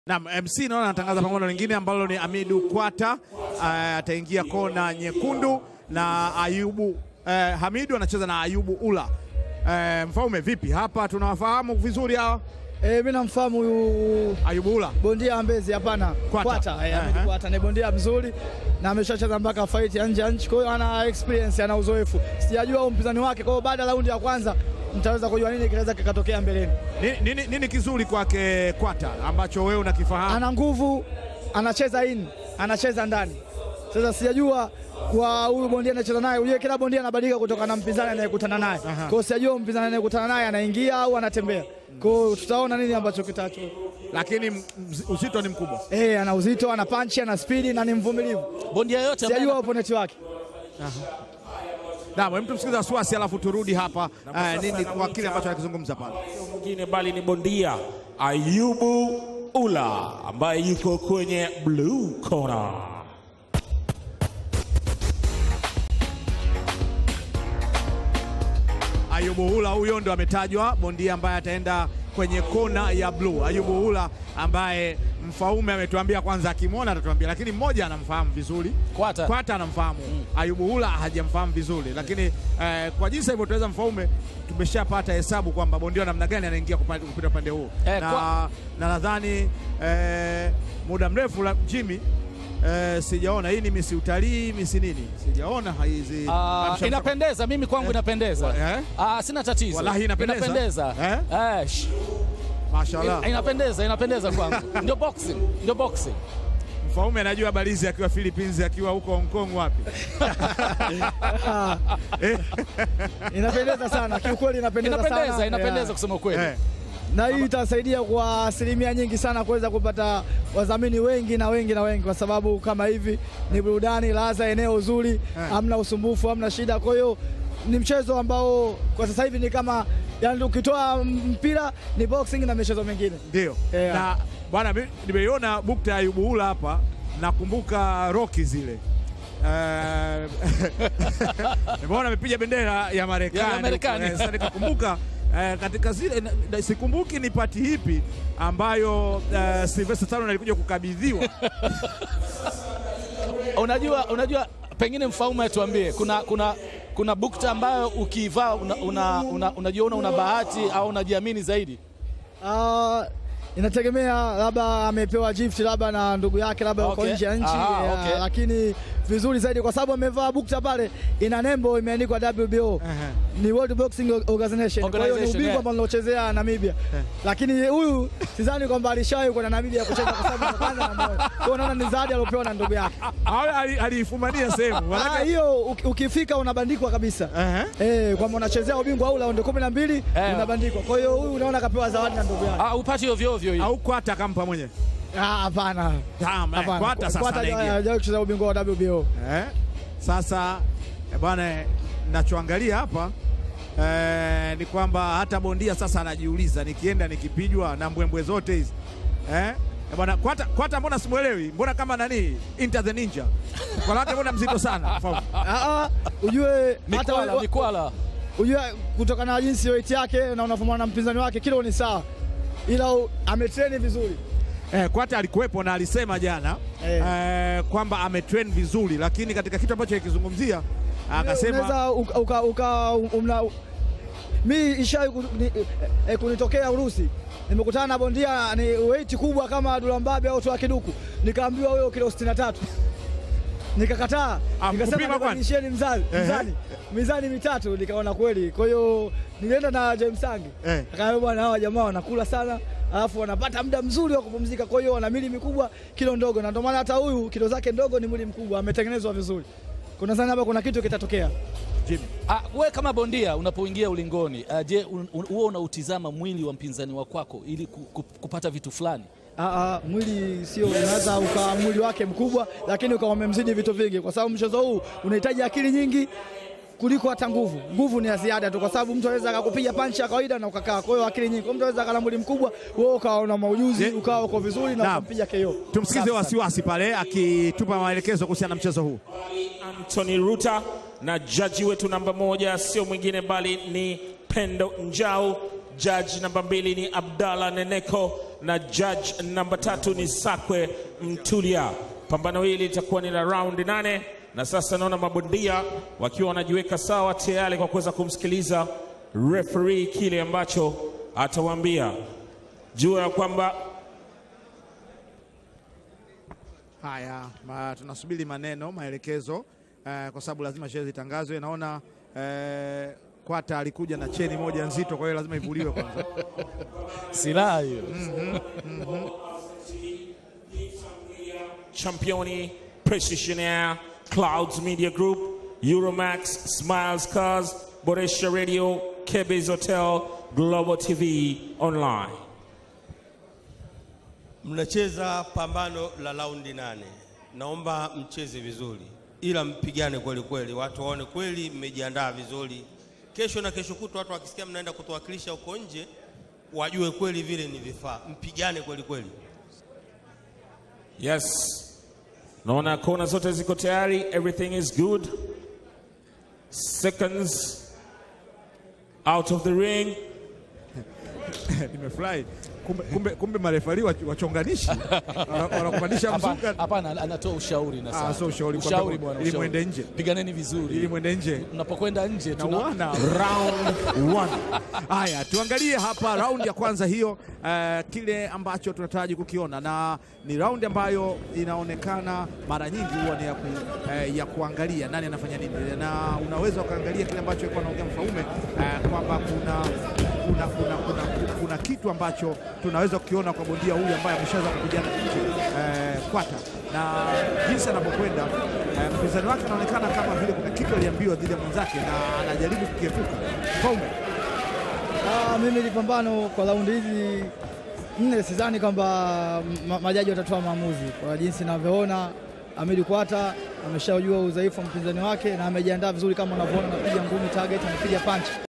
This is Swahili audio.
Naam, MC naona anatangaza pambano lingine ambalo ni Amidu Kwata uh, ataingia kona nyekundu na Ayubu uh, Hamidu anacheza na Ayubu Ula. Uh, Mfaume vipi hapa, tunawafahamu vizuri hawa Eh, mimi namfahamu huyu Ayubu Ula bondia wa Mbezi, hapana Kwata. Kwata, eh, Ahmed Ehe. Kwata ni bondia mzuri na ameshacheza mpaka fight ya nje ya nchi, kwa hiyo ana experience, ana uzoefu. Sijajua huyu mpinzani wake, kwa hiyo baada ya raundi ya kwanza mtaweza kujua nini kinaweza kikatokea mbeleni. nini, nini, nini kizuri kwake Kwata ambacho wewe unakifahamu? Ana nguvu, anacheza in, anacheza ndani. Sasa sijajua kwa huyu bondia anacheza naye, unajua kila bondia anabadilika kutokana na mpinzani anayekutana naye. Kwa hiyo sijajua mpinzani anayekutana naye anaingia au anatembea. Kwa hiyo tutaona nini ambacho kitacho. Lakini m- mz- uzito ni mkubwa. Eh, ana uzito, ana panchi, ana spidi na ni mvumilivu. Bondia yote ambaye Sijajua opponent wake. Naam, hem tumsikize Wasiwasi alafu turudi hapa uh, nini kwa kile ambacho anakizungumza pale. mwingine bali ni bondia Ayubu Ula ambaye yuko kwenye blue corner. Ayubu Hula huyo ndo ametajwa bondia ambaye ataenda kwenye kona ya blue. Ayubu Hula ambaye Mfaume ametuambia kwanza, akimwona atatuambia, lakini mmoja anamfahamu vizuri Kwata. Kwata anamfahamu Ayubu Hula hajamfahamu vizuri, lakini eh, kwa jinsi alivyotueleza Mfaume tumeshapata hesabu kwamba bondia wa namna gani anaingia kupa- kupita upande huu Eh, na kwa- na nadhani eh, muda mrefu la Jimmy eh, sijaona hii ni misi utalii misi nini, sijaona hizi Ah, Amsha- inapendeza, mimi kwangu inapendeza. Eh? Ah, sina tatizo. Wallahi inapendeza. Inapendeza. Eh? Eh, sh- Mashallah. ina- inapendeza, inapendeza kwangu. Ndio boxing, ndio boxing. Mfaume anajua balizi akiwa Philippines akiwa huko Hong Kong wapi? Inapendeza sana kiukweli, inapendeza, Inapendeza, sana inapendeza Yeah. kusema ukweli. Eh, na hii itasaidia kwa asilimia nyingi sana kuweza kupata wadhamini wengi na wengi na wengi, kwa sababu kama hivi ni burudani, laza, eneo zuri, hamna usumbufu, hamna shida. Kwa hiyo ni mchezo ambao kwa sasa hivi ni kama yani, ukitoa mpira ni boxing na michezo mingine. Ndio. Yeah. Na bwana mi- nimeiona bukta ya Ayubu Hula hapa nakumbuka Rocky zile. Eh, Nimeona amepiga bendera ya Marekani. Ya Marekani. Eh, Sasa nikakumbuka eh, katika zile na- na- sikumbuki ni pati hipi ambayo eh, Sylvester Stallone alikuja kukabidhiwa. Unajua, unajua pengine Mfaume atuambie kuna kuna kuna bukta ambayo ukivaa unajiona una, una, unajiona una bahati au unajiamini zaidi. Ah, inategemea labda amepewa gift labda na ndugu yake labda uko Okay. nje ya nchi Aha, ya, okay. lakini vizuri zaidi kwa sababu amevaa bukta pale ina nembo imeandikwa WBO ni World Boxing Organization. Kwa hiyo ni Organization, ubingwa yeah. ambao anaochezea Namibia, lakini huyu sidhani kwamba alishawahi kwenda Namibia kucheza kwa sababu kwanza na moyo. Kwa hiyo naona ni zawadi aliopewa na ndugu yake. Au ali- aliifumania sehemu. Ah, Manake- hiyo uki- ukifika unabandikwa kabisa Ehe. eh, kwamba unachezea ubingwa au raundi kumi na mbili Eh. unabandikwa. Kwa hiyo huyu unaona kapewa zawadi na ndugu yake. Ah, upati ovyo ovyo hii. Au Kwata akampa mwenyewe. Ah, Hapana. Tamam, eh, Hapana. Kwata sasa Kwata anaingia. hajawahi kucheza ubingwa wa WBO. Eh, sasa eh, bwana, nachoangalia hapa eh, ni kwamba hata bondia sasa anajiuliza, nikienda nikipijwa na mbwembwe zote hizi eh, eh, bwana Kwata, Kwata mbona simuelewi? Mbona kama nani Enter the Ninja kwa lake mbona mzito sana Mfaume? Ah, ah, ujue hata Mikwala, wa- mikwala. ujue kutokana na jinsi weight yake na unavumana na mpinzani wake kilo ni sawa, ila u- ametreni vizuri. Eh, Kwata alikuwepo na alisema jana Eh. eh, kwamba ametrain vizuri, lakini katika kitu ambacho akizungumzia akasema Unaweza uka, uka, uka, umna, mi ishai eh, kunitokea Urusi, nimekutana na bondia ni weight kubwa kama Dulambabe au Toa Kiduku, nikaambiwa wewe kilo 63 nikakataa, Ah, nikasema kupima kwani? nibadilisheni mzani, Ehe. mzani mizani mitatu, nikaona kweli. Kwa hiyo nilienda na James Sangi Eh. akaambia bwana, hawa jamaa wanakula sana alafu wanapata muda mzuri wa kupumzika, kwa hiyo wana mili mikubwa, kilo ndogo, na ndio maana hata huyu kilo zake ndogo ni mwili mkubwa, ametengenezwa vizuri. Kuna sana hapa, kuna kitu kitatokea. Jimmy. Ah, we kama bondia unapoingia ulingoni, ah, je, un- un- huwa unautizama mwili wa mpinzani wa kwako ili ku- ku- kupata vitu fulani? Aa, mwili sio, unaweza ukawa mwili wake mkubwa, lakini ukawa umemzidi vitu vingi, kwa sababu mchezo huu unahitaji akili nyingi kuliko hata nguvu. Nguvu ni ya ziada tu, kwa sababu mtu anaweza akakupiga panchi ya kawaida na ukakaa. Kwa hiyo akili nyingi, kwa mtu anaweza akala mwili mkubwa, wewe ukawa una maujuzi, Je- ukawa uko vizuri na Naam. ukampiga KO. tumsikize Wasiwasi pale akitupa maelekezo kuhusiana na mchezo huu. Anthony Ruta na jaji wetu namba moja sio mwingine bali ni Pendo Njau Judge namba mbili ni Abdalla Neneko na judge namba tatu ni Sakwe Mtulia. Pambano hili litakuwa ni la raundi nane, na sasa naona mabondia wakiwa wanajiweka sawa tayari kwa kuweza kumsikiliza referee kile ambacho atawaambia. Jua ya kwamba Haya, ma, tunasubiri maneno maelekezo eh, kwa sababu lazima sherehe zitangazwe. Naona eh, Kwata alikuja na cheni moja nzito, kwa hiyo lazima ivuliwe kwanza. Silaha hiyo. Championi, Precision Air, Clouds Media Group, Euromax, Smiles Cars, Boresha Radio, Kebes Hotel, Global TV Online. Mnacheza pambano la raundi nane, naomba mcheze vizuri, ila mpigane kweli kweli, watu waone kweli mmejiandaa vizuri. Kesho na kesho kutwa watu wakisikia mnaenda kutuwakilisha huko nje, wajue kweli vile ni vifaa. Mpigane kweli kweli. Yes. Naona kona zote ziko tayari. Everything is good. Seconds out of the ring. Nimefurahi kumbe, kumbe, kumbe marefari wach- wachonganishi Wana- wanakumanisha Hapa- mzuka Hapana, anatoa ushauri na Ah, saa. sio ushauri, ushauri kwamba bwana, ili ushauri. mwende nje. Piganeni vizuri. ili mwende nje Mnapokwenda nje na tuna wana round one. Haya, tuangalie hapa raundi ya kwanza hiyo, eh, kile ambacho tunataraji kukiona, na ni raundi ambayo inaonekana mara nyingi huwa ni ya, ku, eh, ya kuangalia nani anafanya nini, na unaweza ukaangalia kile ambacho alikuwa anaongea Mfaume eh, kwamba kuna kuna, kuna, kuna, kuna, kuna kitu ambacho tunaweza kukiona kwa bondia huyu ambaye ameshaweza kupigana nje eh, kwata na jinsi anavyokwenda eh, mpinzani wake anaonekana kama vile kuna kitu aliambiwa dhidi ya mwenzake na anajaribu kukiepuka. Mfaume Ah, mimi ili pambano kwa raundi hizi nne sidhani kwamba ma- majaji watatoa maamuzi kwa jinsi ninavyoona. Amiri Kwata ameshajua udhaifu wa mpinzani wake na amejiandaa vizuri, kama unavyoona, anapiga ngumi target, anapiga punch.